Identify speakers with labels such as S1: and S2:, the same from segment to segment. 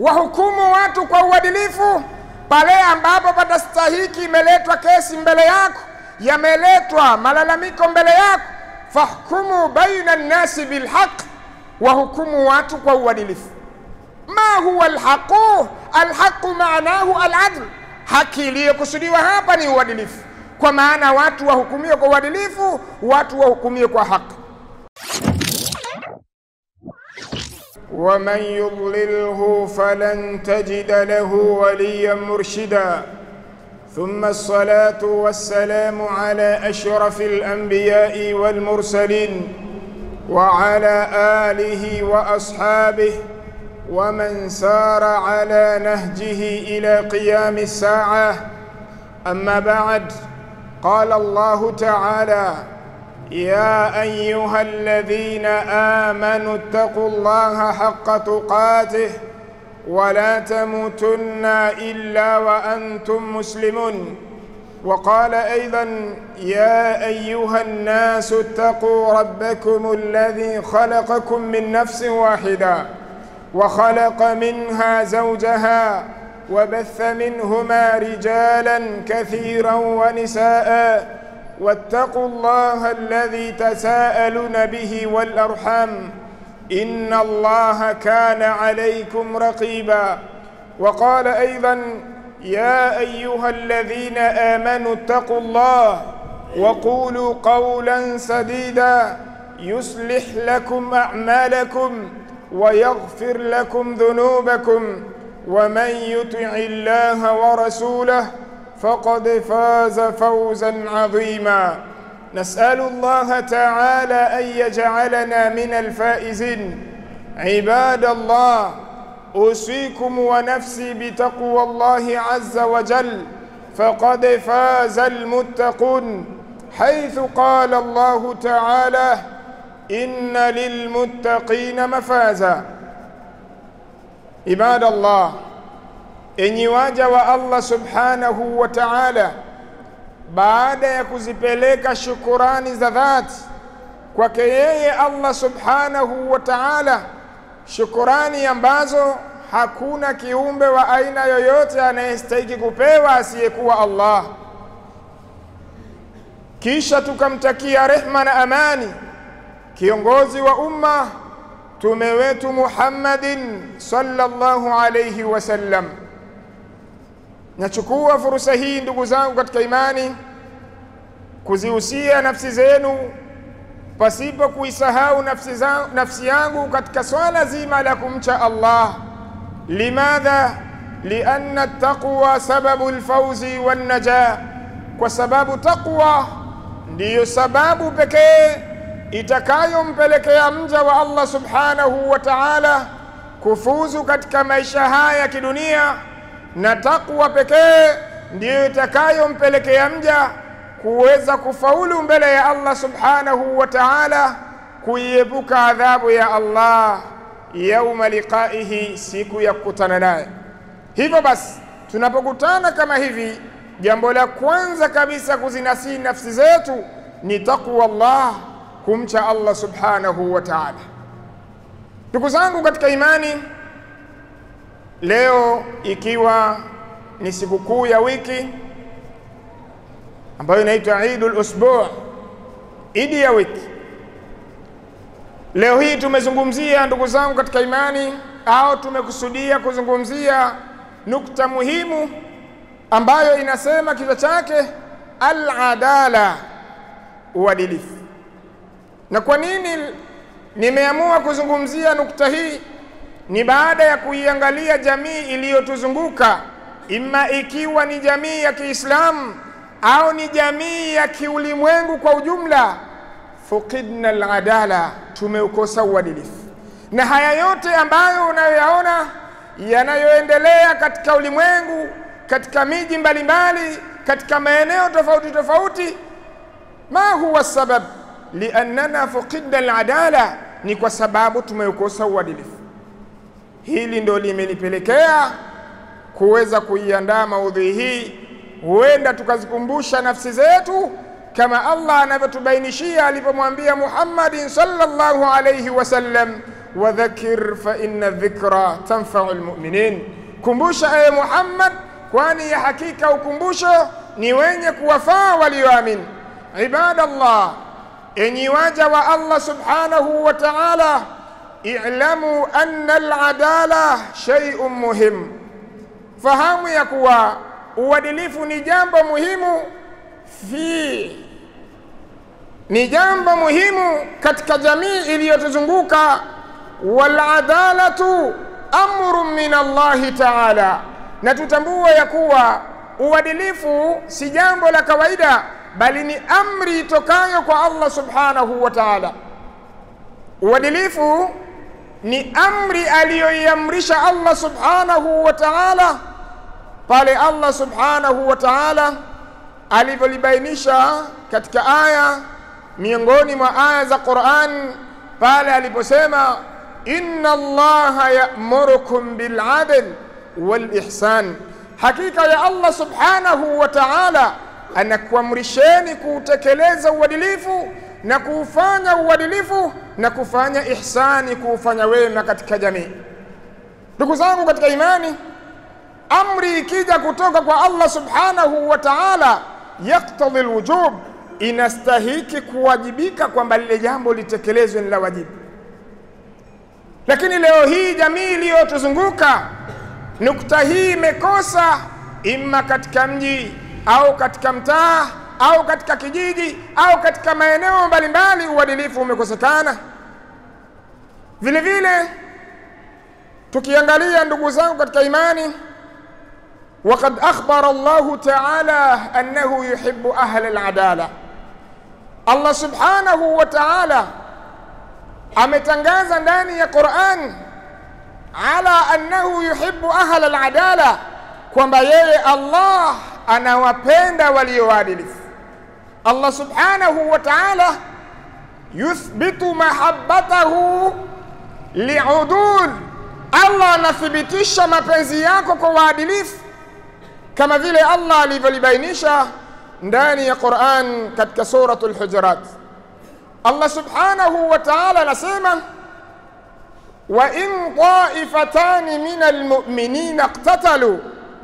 S1: wahukumu watu kwa uadilifu pale ambapo patastahiki, imeletwa kesi mbele yako, yameletwa malalamiko mbele yako, fahkumu baina nnasi bilhaq, wahukumu watu kwa uadilifu. Ma huwa alhaqu? Alhaqu maanahu aladl, haki iliyokusudiwa hapa ni uadilifu, kwa maana watu wahukumiwe kwa uadilifu, watu wahukumiwe kwa haki.
S2: ومن يضلله فلن تجد له وليا مرشدا ثم الصلاه والسلام على اشرف الانبياء والمرسلين وعلى اله واصحابه ومن سار على نهجه الى قيام الساعه اما بعد قال الله تعالى يا ايها الذين امنوا اتقوا الله حق تقاته ولا تموتن الا وانتم مسلمون وقال ايضا يا ايها الناس اتقوا ربكم الذي خلقكم من نفس واحده وخلق منها زوجها وبث منهما رجالا كثيرا ونساء واتقوا الله الذي تساءلون به والارحام ان الله كان عليكم رقيبا وقال ايضا يا ايها الذين امنوا اتقوا الله وقولوا قولا سديدا يصلح لكم اعمالكم ويغفر لكم ذنوبكم ومن يطع الله ورسوله فقد فاز فوزا عظيما نسال الله تعالى ان يجعلنا من الفائزين عباد الله اوصيكم ونفسي بتقوى الله عز وجل فقد فاز المتقون حيث قال الله تعالى ان للمتقين مفازا عباد الله enyi waja wa Allah subhanahu wa ta'ala, baada ya kuzipeleka shukurani za dhati kwake yeye Allah subhanahu wa ta'ala, shukurani ambazo hakuna kiumbe wa aina yoyote anayestahiki kupewa asiyekuwa Allah. Kisha tukamtakia rehma na amani kiongozi wa umma mtume wetu Muhammadin sallallahu alayhi wasallam. Nachukua fursa hii ndugu zangu katika imani kuzihusia nafsi zenu pasipo kuisahau nafsi, za, nafsi yangu katika swala zima la kumcha Allah. Limadha? lianna taqwa sababu lfauzi wannaja, kwa sababu taqwa ndiyo sababu pekee itakayompelekea mja wa Allah subhanahu wa ta'ala kufuzu katika maisha haya ya kidunia na takwa pekee ndiyo itakayompelekea mja kuweza kufaulu mbele ya Allah subhanahu wa ta'ala, kuiepuka adhabu ya Allah yauma liqaihi, siku ya kukutana naye. Hivyo basi, tunapokutana kama hivi, jambo la kwanza kabisa kuzinasii nafsi zetu ni takwa Allah, kumcha Allah subhanahu wa ta'ala. Ndugu zangu katika imani, Leo ikiwa ni sikukuu ya wiki ambayo inaitwa Eidul Usbu, idi ya wiki. Leo hii tumezungumzia, ndugu zangu katika imani, au tumekusudia kuzungumzia nukta muhimu ambayo inasema kichwa chake al-adala, uadilifu. Na kwa nini nimeamua kuzungumzia nukta hii? ni baada ya kuiangalia jamii iliyotuzunguka, imma ikiwa ni jamii ya Kiislamu au ni jamii ya kiulimwengu kwa ujumla. Fukidna aladala, tumeukosa uadilifu. Na haya yote ambayo unayoyaona yanayoendelea katika ulimwengu, katika miji mbalimbali, katika maeneo tofauti tofauti, ma huwa sabab liannana fukidna aladala, ni kwa sababu tumeukosa uadilifu. Hili ndo limenipelekea kuweza kuiandaa maudhui hii, huenda tukazikumbusha nafsi zetu kama Allah anavyotubainishia alipomwambia Muhammadin sallallahu alayhi wasallam, wadhakir fa inna dhikra tanfau lmuminin, kumbusha ewe Muhammad, kwani ya hakika ukumbusho ni wenye kuwafaa walioamini. Ibadallah, enyi waja wa Allah subhanahu wa ta'ala, i'lamu anna al-adala shay'un muhim, fahamu ya kuwa uadilifu ni jambo muhimu fi ni jambo muhimu katika jamii iliyotuzunguka. Waladalatu amrun min Allahi taala, na tutambue ya kuwa uadilifu si jambo la kawaida, bali ni amri itokayo kwa Allah subhanahu wa taala. Uadilifu ni amri aliyoiamrisha Allah subhanahu wa taala pale Allah subhanahu wa taala alivyolibainisha katika aya miongoni mwa aya za Qur'an pale aliposema inna Allaha ya'murukum bil adl wal ihsan, hakika ya Allah subhanahu wa ta'ala anakuamrisheni kuutekeleza uadilifu na kuufanya uadilifu na kufanya ihsani, kuufanya wema katika jamii. Ndugu zangu katika imani, amri ikija kutoka kwa Allah subhanahu wa ta'ala yaktadhi alwujub inastahiki kuwajibika kwamba lile jambo litekelezwe ni la wajibu. Lakini leo hii jamii iliyotuzunguka nukta hii imekosa, imma katika mji au katika mtaa au katika kijiji au katika maeneo mbalimbali, uadilifu umekosekana. Vile vile tukiangalia, ndugu zangu katika imani, waqad akhbara Allahu taala annahu yuhibbu ahla aladala Allah subhanahu wa ta'ala ametangaza ndani ya Qur'an ala annahu yuhibbu ahla al-adala, kwamba yeye Allah anawapenda walioadilifu. Allah subhanahu wa ta'ala yuthbitu mahabbatahu liudul, Allah anathibitisha mapenzi yako kwa waadilifu kama vile Allah alivyolibainisha ndani ya Qur'an katika suratul Hujurat, Allah subhanahu wa ta'ala anasema wa in ta'ifatani min almu'minina iqtatalu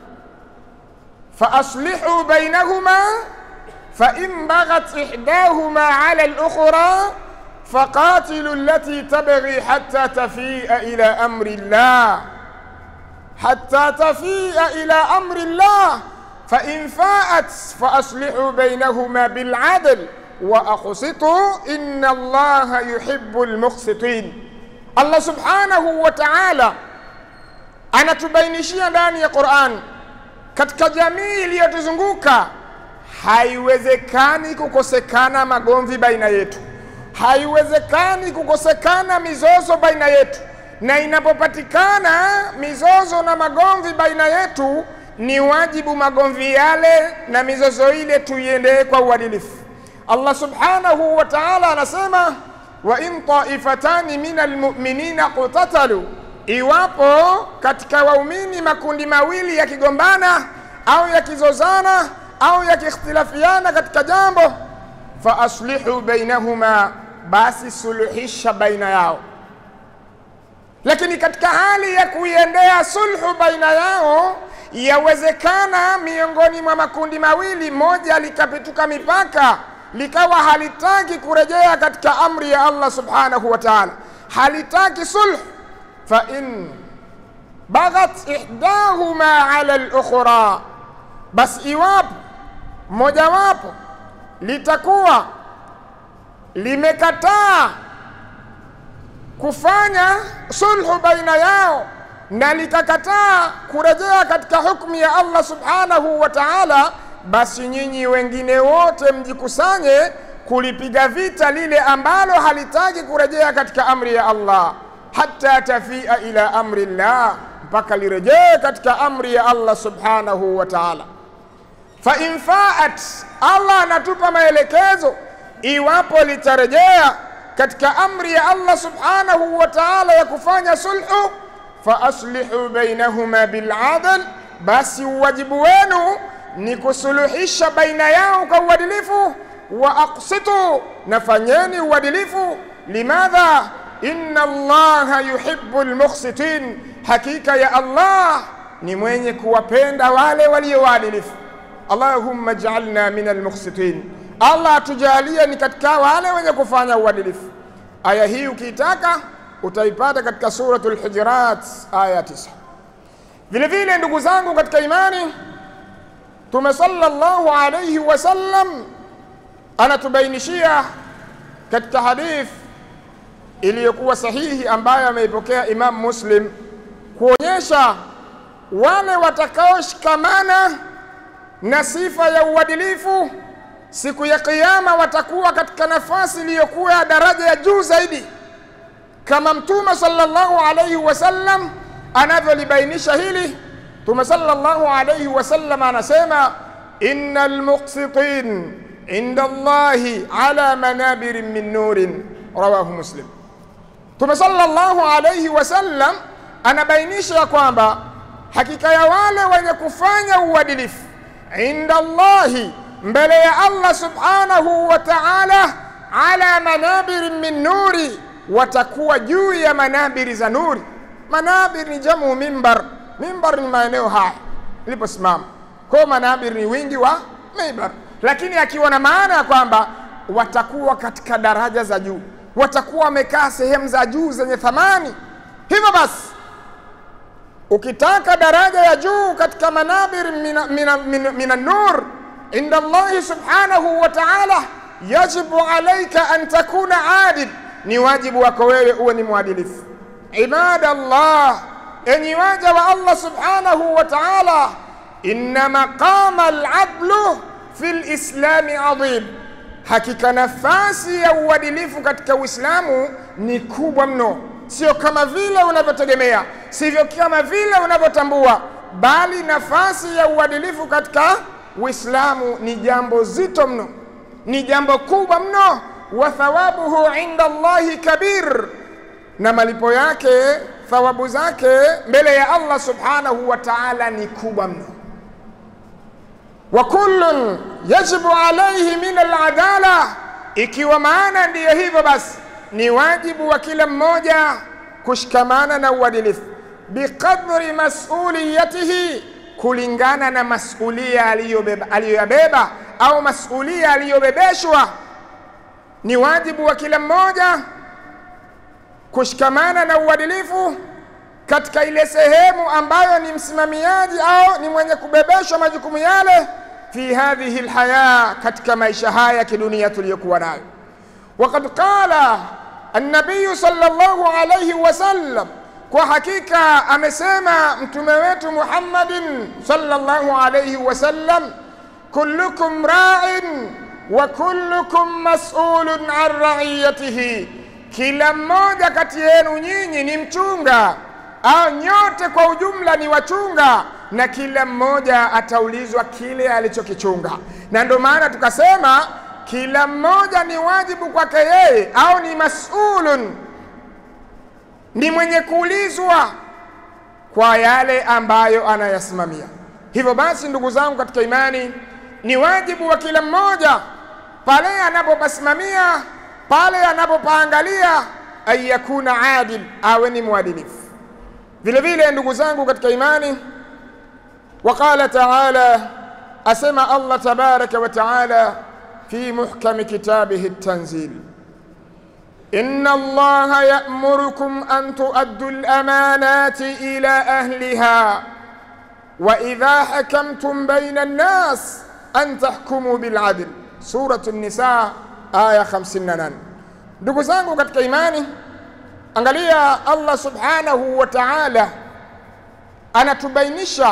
S2: fa aslihu bainahuma fa in baghat ihdahuma 'ala al-ukhra faqatilu allati tabghi hatta tafi'a ila amri Allah hatta tafi'a ila amri Allah فإن فاءت فأصلحوا بينهما بالعدل وأقسطوا إن الله يحب المقسطين الله سبحانه وتعالى anatubainishia ndani ya Qur'an katika jamii iliyotuzunguka haiwezekani kukosekana magomvi baina yetu, haiwezekani kukosekana mizozo baina yetu, na inapopatikana mizozo na magomvi baina yetu ni wajibu magomvi yale na mizozo ile tuiendee kwa uadilifu. Allah subhanahu wa ta'ala anasema wa in taifatani min almu'minina qutatalu, iwapo katika waumini makundi mawili yakigombana au yakizozana au yakiikhtilafiana katika jambo, fa aslihu bainahuma, basi suluhisha baina yao. Lakini katika hali ya kuiendea sulhu baina yao yawezekana miongoni mwa makundi mawili, moja likapituka mipaka likawa halitaki kurejea katika amri ya Allah subhanahu wa ta'ala, halitaki sulh. Fa in baghat ihdahuma ala al-ukhra, basi iwapo mojawapo litakuwa limekataa kufanya sulhu baina yao na likakataa kurejea katika hukumu ya Allah subhanahu wa ta'ala, basi nyinyi wengine wote mjikusanye kulipiga vita lile ambalo halitaki kurejea katika amri ya Allah, hatta tafia ila amri llah, mpaka lirejee katika amri ya Allah subhanahu wa ta'ala. Fa in faat, Allah anatupa maelekezo iwapo litarejea katika amri ya Allah subhanahu wa ta'ala ya kufanya sulhu fa aslihu bainahuma bil adl, basi uwajibu wenu ni kusuluhisha baina yao kwa uadilifu. Wa aqsitu, na fanyeni uadilifu. Limadha, inna Allaha yuhibbu almuqsitin, hakika ya Allah ni mwenye kuwapenda wale walio waadilifu. Allahumma ij'alna min almuqsitin, Allah atujalie ni katika wale wenye kufanya uadilifu. Aya hii ukiitaka utaipata katika suratul Hujurat aya 9. Vile vile ndugu zangu katika imani, Mtume sallallahu alayhi wasallam anatubainishia katika hadith iliyokuwa sahihi ambayo ameipokea Imam Muslim kuonyesha wale watakaoshikamana na sifa ya uadilifu siku ya Kiyama watakuwa katika nafasi iliyokuwa ya daraja ya juu zaidi, kama Mtume sallallahu alayhi wasallam anavyolibainisha hili. Mtume sallallahu alayhi wasallam anasema innal muqsitin inda Allahi ala manabirin min nurin, rawahu Muslim. Mtume sallallahu alayhi wasallam anabainisha ya kwamba hakika ya wale wenye kufanya uadilifu inda Allahi, mbele ya Allah subhanahu wa ta'ala, ala manabirin min nuri, watakuwa juu ya manabiri za nuri. Manabir ni jamu mimbar, mimbar ni maeneo haya iliposimama, kwa manabir ni wingi wa mimbar, lakini akiwa na maana ya kwamba watakuwa katika daraja za juu, watakuwa wamekaa sehemu za juu zenye thamani. Hivyo basi ukitaka daraja ya juu katika manabir mina, mina, mina, mina nur inda Allahi subhanahu wa ta'ala, yajibu alaika an takuna adil, ni wajibu wako wewe uwe ni mwadilifu. Ibadallah, enyi waja wa Allah subhanahu wa ta'ala, inna maqama al-adlu fi lislami adhim, hakika nafasi ya uadilifu katika Uislamu ni kubwa mno sio kama vile unavyotegemea, sivyo kama vile unavyotambua, bali nafasi ya uadilifu katika Uislamu ni jambo zito mno, ni jambo kubwa mno. Wa thawabuhu inda Allahi kabir, na malipo yake thawabu zake mbele ya Allah subhanahu wa ta'ala ni kubwa mno. Wa kullun yajibu alayhi min aladala, ikiwa maana ndiyo hivyo basi ni wajibu wa kila mmoja kushikamana na uadilifu biqadri masuliyatihi, kulingana na masulia aliyoyabeba au masulia aliyobebeshwa. Ni wajibu wa kila mmoja kushikamana na uadilifu katika ile sehemu ambayo ni msimamiaji au ni mwenye kubebeshwa majukumu yale, fi hadhihi lhaya, katika maisha haya ya kidunia tuliyokuwa nayo. Waqad qala annabiyu sallallahu alayhi wasallam, kwa hakika amesema mtume wetu Muhammadin sallallahu alayhi wasallam, kullukum ra'in wa kullukum mas'ulun an ra'iyatihi, kila mmoja kati yenu nyinyi ni mchunga au nyote kwa ujumla ni wachunga, na kila mmoja ataulizwa kile alichokichunga. Na ndio maana tukasema kila mmoja ni wajibu kwake yeye, au ni masulun, ni mwenye kuulizwa kwa yale ambayo anayasimamia. Hivyo basi, ndugu zangu katika imani, ni wajibu wa kila mmoja pale anapopasimamia, pale anapopaangalia, an yakuna adil, awe ni mwadilifu. Vile vile, ndugu zangu katika imani, waqala taala, asema Allah tabaraka wa taala في محكم كتابه التنزيل إن الله يأمركم أن تؤدوا الأمانات إلى أهلها وإذا حكمتم بين الناس أن تحكموا بالعدل سورة النساء آية 58 ndugu zangu katika imani angalia Allah subhanahu wa ta'ala anatubainisha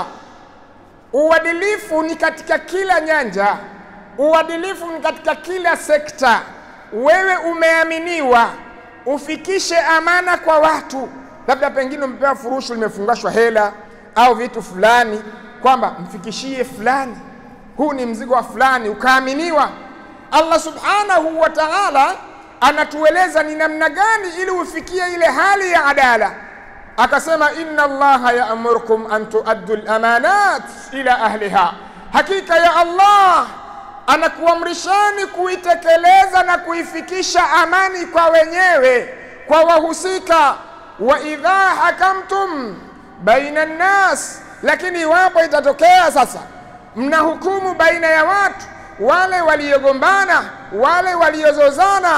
S2: uadilifu ni katika kila nyanja uadilifu ni katika kila sekta. Wewe umeaminiwa ufikishe amana kwa watu, labda pengine umepewa furushu limefungashwa hela au vitu fulani, kwamba mfikishie fulani, huu ni mzigo wa fulani, ukaaminiwa. Allah subhanahu wa ta'ala anatueleza ni namna gani ili ufikie ile hali ya adala. Akasema, inna Allaha ya'murukum an tuaddu al-amanat ila ahliha, hakika ya Allah anakuamrishani kuitekeleza na kuifikisha amani kwa wenyewe.
S1: kwa wahusika, wa idha hakamtum baina nnas, lakini iwapo itatokea sasa mnahukumu baina ya watu wale waliogombana, wale waliozozana,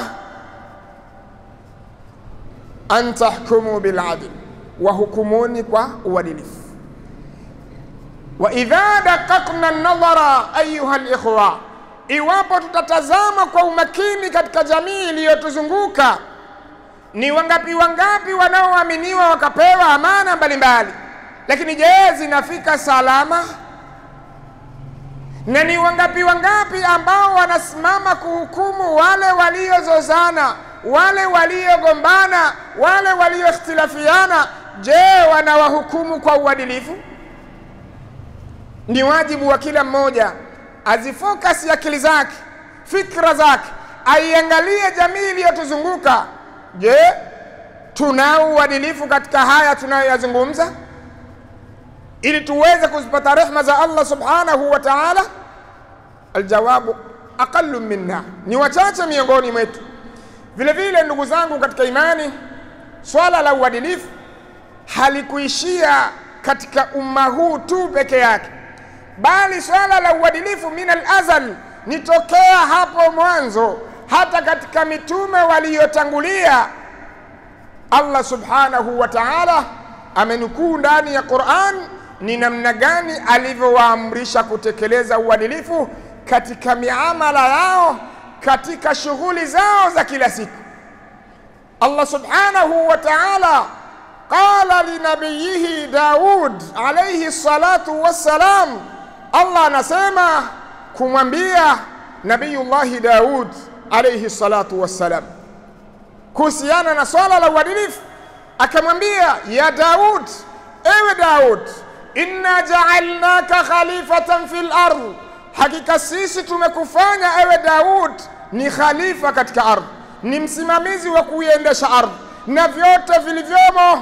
S1: an tahkumu biladl, wahukumuni kwa uadilifu. Wa idha daqaqna nadhara ayuha likhwa, iwapo tutatazama kwa umakini katika jamii iliyotuzunguka, ni wangapi wangapi wanaoaminiwa wakapewa amana mbalimbali, lakini je, zinafika salama? Na ni wangapi wangapi ambao wanasimama kuhukumu wale waliozozana, wale waliogombana, wale walioikhtilafiana? Je, wanawahukumu kwa uadilifu? Ni wajibu wa kila mmoja azifokasi akili zake, fikra zake, aiangalie jamii iliyotuzunguka. Je, tunao uadilifu katika haya tunayoyazungumza, ili tuweze kuzipata rehma za Allah subhanahu wa ta'ala? Aljawabu aqallu minna, ni wachache miongoni mwetu. Vile vile, ndugu zangu katika imani, swala la uadilifu halikuishia katika umma huu tu peke yake bali swala la uadilifu min alazal ni tokea hapo mwanzo, hata katika mitume waliyotangulia. Allah subhanahu wa ta'ala amenukuu ndani ya Qur'an ni namna gani alivyowaamrisha kutekeleza uadilifu katika miamala yao, katika shughuli zao za kila siku. Allah subhanahu wa ta'ala qala linabiyihi Daud alayhi salatu wassalam Allah anasema kumwambia Nabiyullahi Daud alayhi salatu wassalam kuhusiana na swala la uadilifu, akamwambia ya Daud, ewe Daud, inna ja'alnaka khalifatan fil ardh, hakika sisi tumekufanya ewe Daud ni khalifa katika ardhi, ni msimamizi wa kuiendesha ardhi na vyote vilivyomo.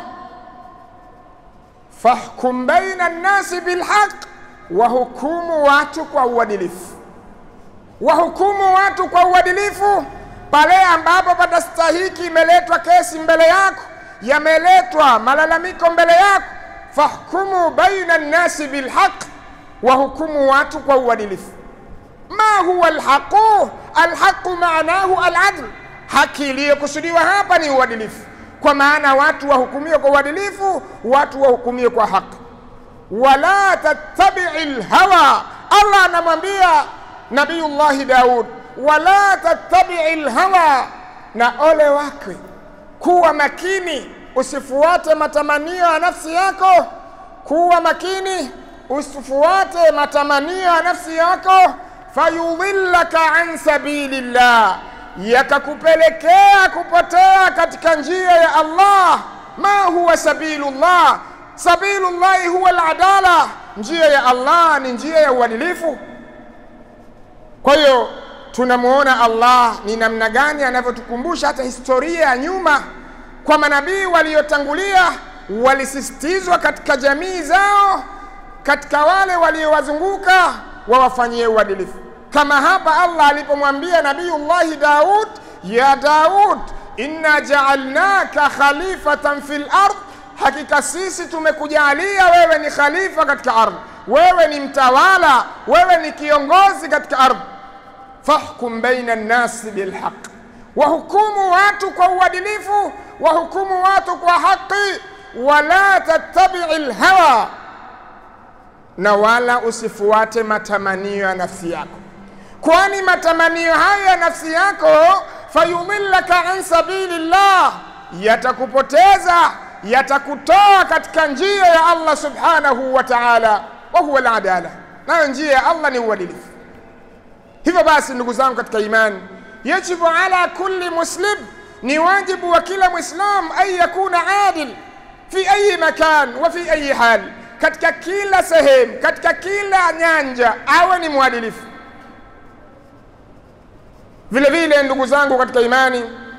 S1: Fahkum baina nnasi bilhaq wahukumu watu kwa uadilifu, wahukumu watu kwa uadilifu pale ambapo patastahiki, imeletwa kesi mbele yako, yameletwa malalamiko mbele yako, fahkumu baina nnasi bilhaq, wahukumu watu kwa uadilifu. Ma huwa alhaqu? Alhaqu maanahu aladl, haki iliyokusudiwa hapa ni uadilifu, kwa maana watu wahukumiwe kwa uadilifu, watu wahukumiwe kwa haki wala tattabii lhawa. Allah anamwambia Nabiyullahi Daud, wala tattabii lhawa, na ole wake, kuwa makini, usifuate matamanio ya nafsi yako. Kuwa makini, usifuate matamanio ya nafsi yako, fayudhillaka an sabilillah, yakakupelekea kupotea katika njia ya Allah. Ma huwa sabilullah Sabilullahi huwa aladala, njia ya Allah ni njia ya uadilifu. Kwa hiyo tunamwona Allah ni namna gani anavyotukumbusha hata historia ya nyuma, kwa manabii waliotangulia walisisitizwa katika jamii zao, katika wale waliowazunguka wawafanyie uadilifu, kama hapa Allah alipomwambia Nabiyullahi Daud, ya Daud inna ja'alnaka khalifatan fil ardh Hakika sisi tumekujalia wewe ni khalifa katika ardhi, wewe ni mtawala, wewe ni kiongozi katika ardhi. Fahkum baina nnasi bilhaq, wahukumu watu kwa uadilifu, wahukumu watu kwa haki. Wala tattabii lhawa, na wala usifuate matamanio ya nafsi yako, kwani matamanio hayo ya nafsi yako fayudhillaka an sabilillah, yatakupoteza yatakutoa katika njia ya Allah subhanahu wa ta'ala, wa huwa al-adala, nayo njia ya Allah ni uadilifu. Hivyo basi, ndugu zangu katika imani, yajibu ala kulli muslim, ni wajibu wa kila mwislam an yakuna adil fi ayi makan wa fi ayi hal, katika kila sehemu, katika kila nyanja awe ni mwadilifu. Vile vile, ndugu zangu katika imani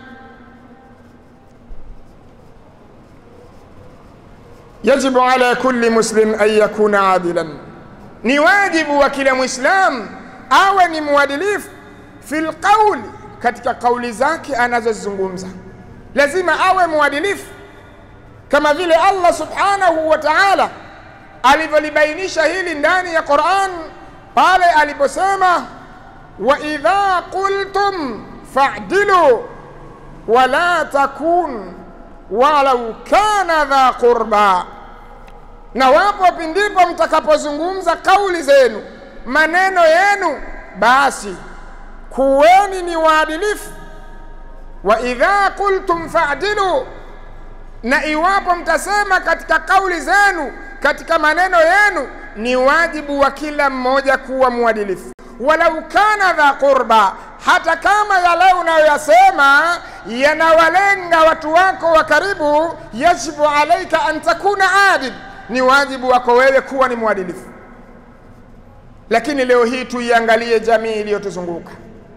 S1: yajibu ala kulli muslim an yakuna adilan, ni wajibu wa kila mwislam awe ni mwadilifu fi lqauli, katika kauli zake anazozizungumza. lazima awe mwadilifu, kama vile Allah subhanahu wa ta'ala alivyolibainisha hili ndani ya Qur'an pale aliposema, wa idha qultum fa'dilu wala takun walau kana dha qurba, na wapo pindipo mtakapozungumza kauli zenu, maneno yenu, basi kuweni ni waadilifu. Wa idha qultum fa'dilu, na iwapo mtasema katika kauli zenu, katika maneno yenu, ni wajibu wa kila mmoja kuwa mwadilifu, walau kana dha qurba, hata kama yale unayoyasema yanawalenga watu wako wa karibu, yajibu alaika an takuna adil, ni wajibu wako wewe kuwa ni mwadilifu. Lakini leo hii tuiangalie jamii iliyotuzunguka,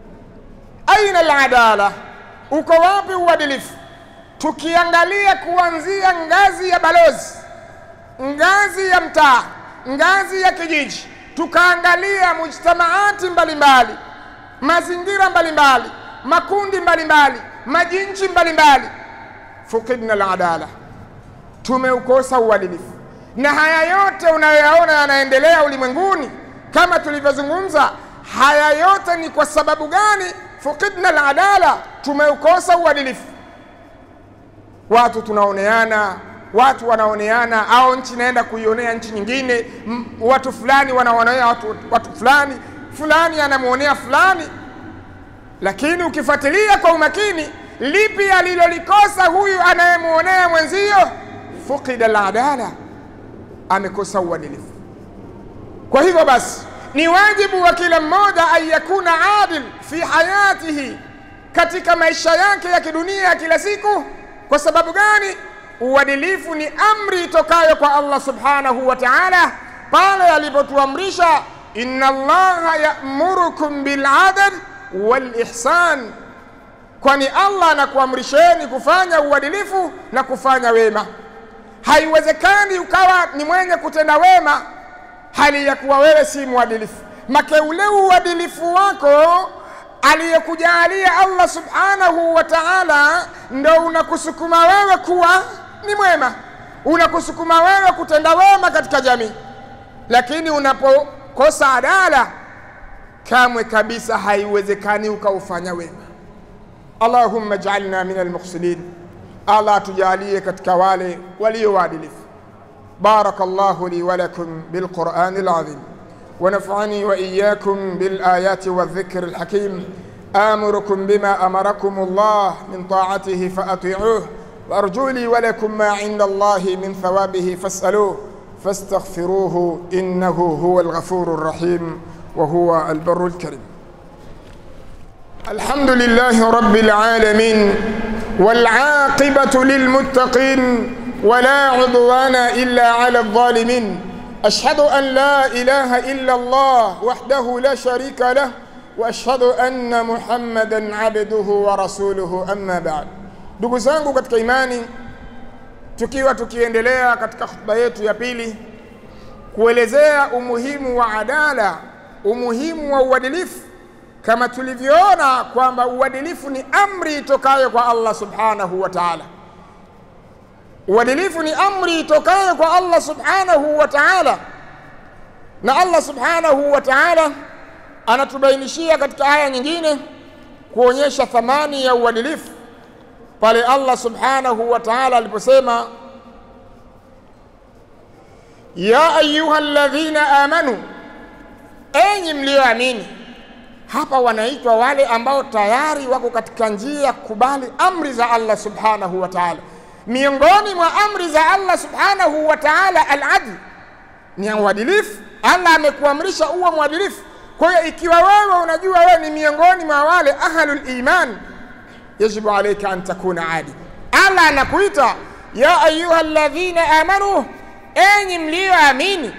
S1: aina aladala, uko wapi uadilifu? Tukiangalia kuanzia ngazi ya balozi, ngazi ya mtaa, ngazi ya kijiji, tukaangalia mujtamaati mbalimbali, mazingira mbalimbali, makundi mbalimbali, majinchi mbalimbali, fukidna aladala, tumeukosa uadilifu. Na haya yote unayoyaona yanaendelea ulimwenguni kama tulivyozungumza, haya yote ni kwa sababu gani? Fukidna aladala, tumeukosa uadilifu. Watu tunaoneana, watu wanaoneana, au nchi inaenda kuionea nchi nyingine, m, watu fulani wanaonea watu, watu fulani, fulani anamwonea fulani. Lakini ukifuatilia kwa umakini, lipi alilolikosa huyu anayemwonea mwenzio? Fukida aladala, amekosa uadilifu. Kwa hivyo basi ni wajibu wa kila mmoja an yakuna adil fi hayatihi, katika maisha yake ya kidunia ya kila siku. Kwa sababu gani? Uadilifu ni amri itokayo kwa Allah subhanahu wa ta'ala, pale alipotuamrisha inna Allaha ya'murukum bil adl wal ihsan, kwani Allah anakuamrisheni kufanya uadilifu na kufanya wema. Haiwezekani ukawa ni mwenye kutenda wema hali ya kuwa wewe si mwadilifu. Make ule uadilifu wako aliyekujalia Allah subhanahu wa ta'ala ndo unakusukuma wewe kuwa ni mwema, unakusukuma wewe kutenda wema katika jamii. Lakini unapokosa adala, kamwe kabisa haiwezekani ukaufanya wema. Allahumma ij'alna min almuhsinin, Allah atujalie katika wale walio waadilifu. بارك الله لي ولكم بالقرآن العظيم ونفعني وإياكم بالآيات والذكر الحكيم آمركم بما أمركم الله من طاعته فأطيعوه وأرجو لي ولكم ما عند الله من ثوابه فاسألوه فاستغفروه إنه هو الغفور الرحيم وهو البر الكريم الحمد لله رب العالمين والعاقبة للمتقين ولا عدوان إلا على الظالمين أشهد أن لا إله إلا الله وحده لا شريك له وأشهد أن محمدا عبده ورسوله أما بعد ndugu zangu katika imani tukiwa tukiendelea katika khutba yetu ya pili kuelezea umuhimu wa adala umuhimu wa uadilifu kama tulivyoona kwamba uadilifu ni amri itokayo kwa Allah subhanahu wa ta'ala uadilifu ni amri itokayo kwa Allah subhanahu wa ta'ala, na Allah subhanahu wa ta'ala anatubainishia katika aya nyingine kuonyesha thamani ya uadilifu pale Allah subhanahu wa ta'ala aliposema, ya ayuha alladhina amanu, enyi mlioamini. Hapa wanaitwa wale ambao tayari wako katika njia ya kukubali amri za Allah subhanahu wa ta'ala miongoni mwa amri za Allah subhanahu wa ta'ala al-adl ni uadilifu. Allah amekuamrisha uwe mwadilifu. Kwa hiyo ikiwa wewe unajua wewe ni miongoni mwa wale ahlul iman, yajibu alayka an takuna adil. Allah anakuita ya ayuha alladhina amanu, enyi mlioamini,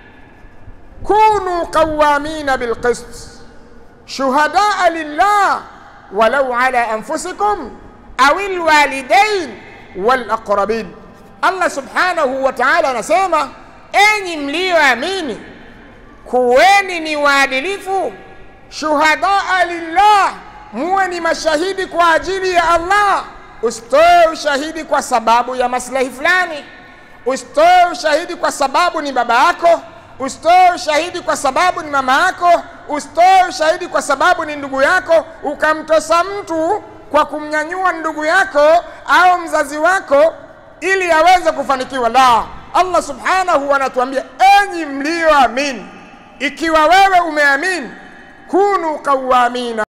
S1: kunu qawamina bilqist shuhadaa lillah walau ala anfusikum aw alwalidain walaqrabin. Allah subhanahu wa ta'ala anasema, enyi mlioamini, kuweni ni waadilifu, shuhadaa lillah, muwe ni mashahidi kwa ajili ya Allah, usitoe ushahidi kwa sababu ya maslahi fulani, usitoe ushahidi kwa sababu ni baba yako, usitoe ushahidi kwa sababu ni mama yako, usitoe ushahidi kwa sababu ni ndugu yako, ukamtosa mtu kwa kumnyanyua ndugu yako au mzazi wako ili aweze kufanikiwa. La, Allah subhanahu anatuambia, enyi mlioamini, ikiwa wewe umeamini, kunu qawamina